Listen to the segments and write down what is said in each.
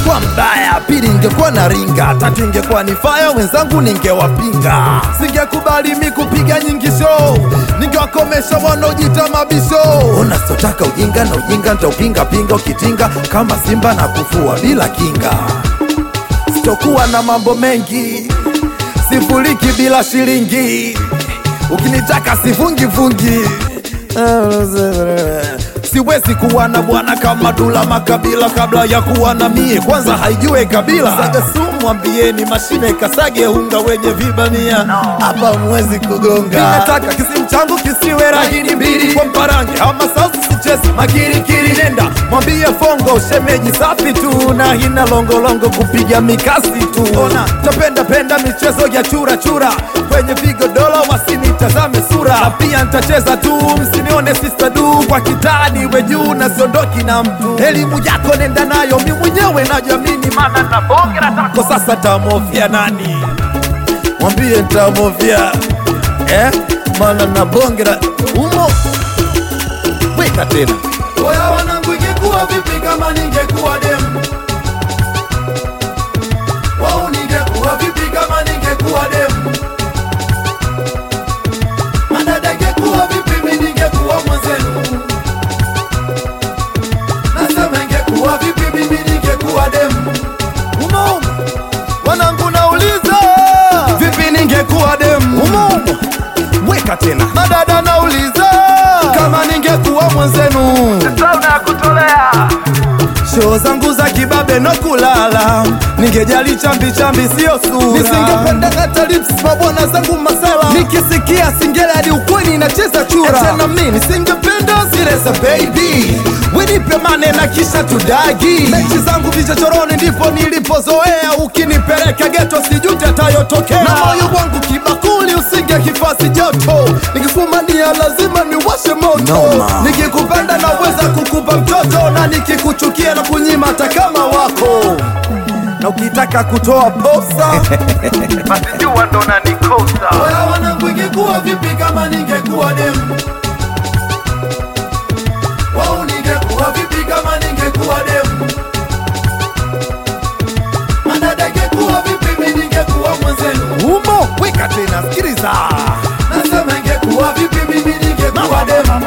ningekuwa mbaya, pili ningekuwa na ringa, tatu ingekuwa ni faya, wenzangu ningewapinga. Singekubali mi kupiga nyingi show, ningewakomesha wanaojita mabisho. Ona sitotaka ujinga na ujinga nitaupinga pinga, ukitinga kama simba na kufua bila kinga. Sitokuwa na mambo mengi, sifuriki bila shilingi, ukinitaka sivungivungi siwezi kuwa na bwana kama Dula Makabila kabla ya kuwa na mie, kwanza haijue kabila. Saga sumu mwambieni mashine kasage unga wenye vibamia hapa mwezi kugonga. Ninataka kisimu changu kisiwe rahini mbili kwa mparange ama sauti sichezi makirikiri. Nenda mwambie Fongo shemeji safi tu na hina longolongo kupiga mikasi tu. Ona tapenda penda michezo ya chura chura kwenye vigodoro wasinitazame sura, na pia nitacheza tu, msinione sister du kwa kitani we juu na siondoki na mtu. Elimu yako nenda nayo, mi mwenyewe najamini, maana na bonge la tako. Sasa tamofia nani? Mwambie ntamofia eh? maana na bonge la umo. Weka tena Oya wanangu, ingekuwa vipi kama ningekuwa demu? Wau, ningekuwa vipi kama ningekuwa demu? Madada, ingekuwa vipi mi ningekuwa mwenzenu? Nasema ingekuwa vipi mimi ningekuwa demu? umo umo. Wanangu nauliza vipi ningekuwa demu umo umo. Weka tena madada nauliza kama ningekuwa mwenzenu Show zangu za kibabe no kulala, ningejali chambi chambi sio sura. Nisingependa hata lips mabwana zangu masala, nikisikia singeli hadi ukweni inacheza chura. Tena mimi nisingependa zile za baby, winipe mane na kisha tudagi. Mechi zangu vichochoroni ndipo nilipozoea, ukinipeleka geto sijute atayotokea. Na moyo wangu kibakuli usinge kifasi joto, nikifumania lazima niwashe moto. Nikikupenda naweza kukupa mtoto, na nikikuchukia na kunyima hata kama wako na ukitaka kutoa posa Oya wanangu, ingekuwa vipi kama ningekuwa demu? Wau, ningekuwa vipi kama ningekuwa demu? Madada, ingekuwa vipi mi ningekuwa mwenzenu? umo. Weka tena, sikiliza Nasema ingekuwa vipi mimi ningekuwa demu?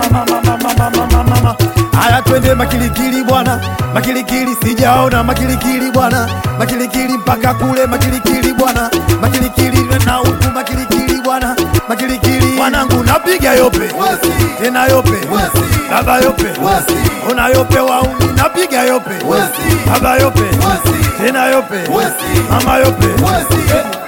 Haya, twende makilikili bwana, makilikili sijaona makilikili bwana, makilikili mpaka kule makilikili bwana, makilikili na huku makilikili bwana, makilikili wanangu, napiga yope Wasi, tena yope Wasi. baba yope wasi, ona yope wauni, napiga yope Wasi. baba yope wasi, tena yope Wasi. mama yope wasi.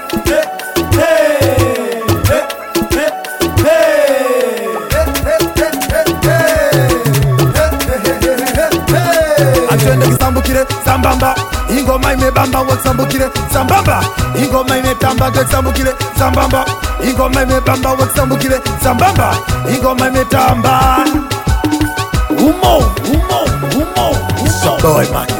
atwende kisambukire sambamba ingoma imebamba wakisambukire sambamba ingoma imetamba wakisambukire sambamba ingoma imebamba wakisambukire sambamba ingoma imetamba umo umo umo umo boy Maki